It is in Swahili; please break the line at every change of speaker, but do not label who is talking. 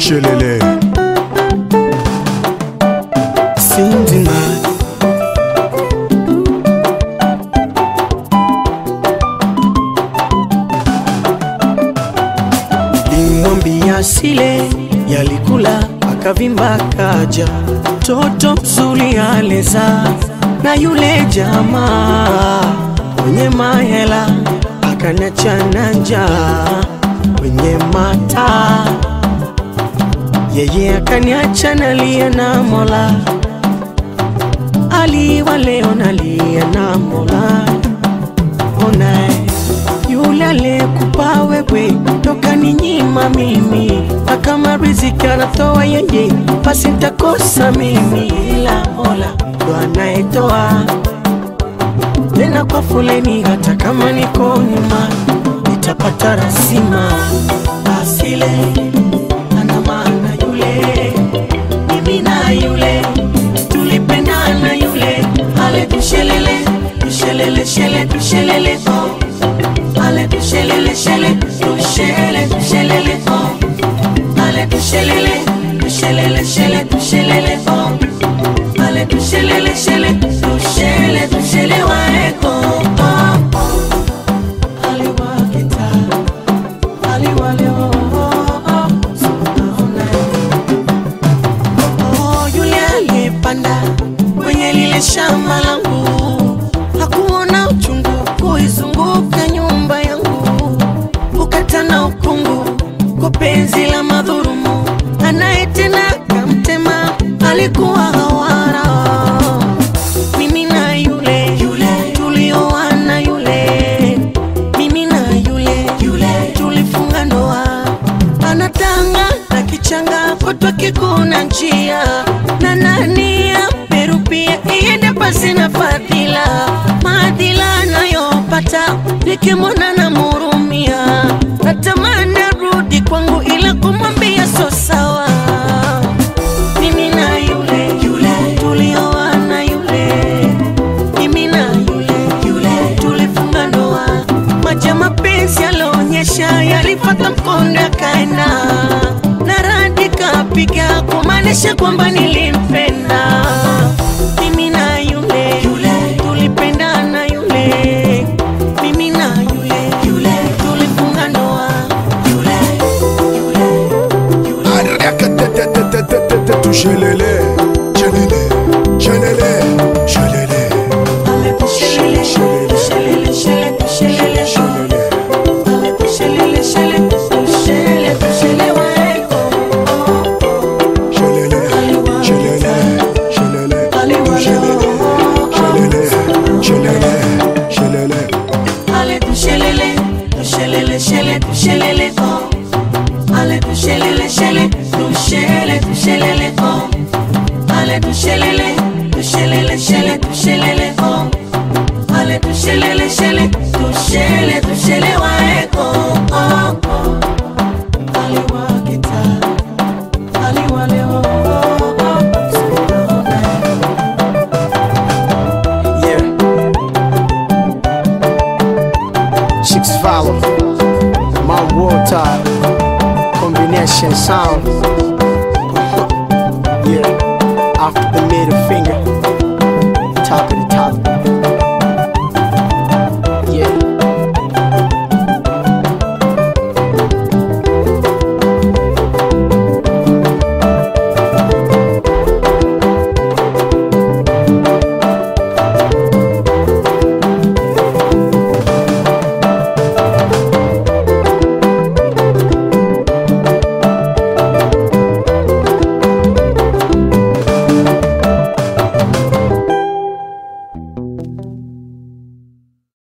Shelele
Sindima limwambia sile yalikula akavimba kaja toto mzuri aleza na yule jamaa mwenye mahela akanachana njaa kwenye mata yeye akaniacha nalia na mola aliwa leo nalia na mola onae yule aliyekupa wewe toka ni nyima mimi na kama riziki anatoa yeye basi ntakosa mimi ila mola ndo anayetoa tena kwa fuleni hata kama niko nyuma nitapata rasima asile ana maana yule mimi na yule tulipendana yule ale tushelele tushelele shele tushelele oh ale tushelele shele tushele tushelele oh ale tushelele tushelele shele tushelele oh ale tushelele shele tushele tushele waeko oh aliwakita aliwaleo oh sunaona Oh, yule aliyepanda kwenye lile shamba langu hakuona uchungu kuizunguka nyumba yangu, ukata na ukungu kwa penzi la madhurumu, anayetenda kamtema alikuwa hawara. Mimi na yule yule tulioana yule, mimi na yule yule tulifunga ndoa anatanga na kichanga potwa kikuna njia na nani ya Peru pia iende pasi na fadhila maadhila anayopata nikimwona na murumia natamani arudi kwangu ila kumwambia so sawa mimi na yule yule tulioana yule mimi na yule yule tulifunga ndoa maji ya mapenzi yalionyesha yalifata mkondo yakaenda na radi kapiga kumaanisha kwamba nilimpenda mimi na yule yule tulipendana yule mimi na yule yule tulifunga ndoa yule yule
Arakatetetetetetetu Shelele Shelele Shelele Shelele
Ale tushelele, tushelele, shele, tushelele,
Shelele
Ale tushelele, shele, tushele, tushele waeko.
Shelele Shelele Shelele Shelele Shelele Shelele Shelele
Ale tushelele, tushelele, shele, tushelele, oh. Ale tushelele, shele, tushele, tushelele, oh. Ale tushelele, tushelele, shele, tushelele, oh. Ale tushelele, shele, tushele, tushele waeko, oh, oh. Aliwakita, aliwale, oh, oh, oh. Sunaona.
Yeah. Chicks follow. My water. Combination sound. yeah. After the middle finger. Top it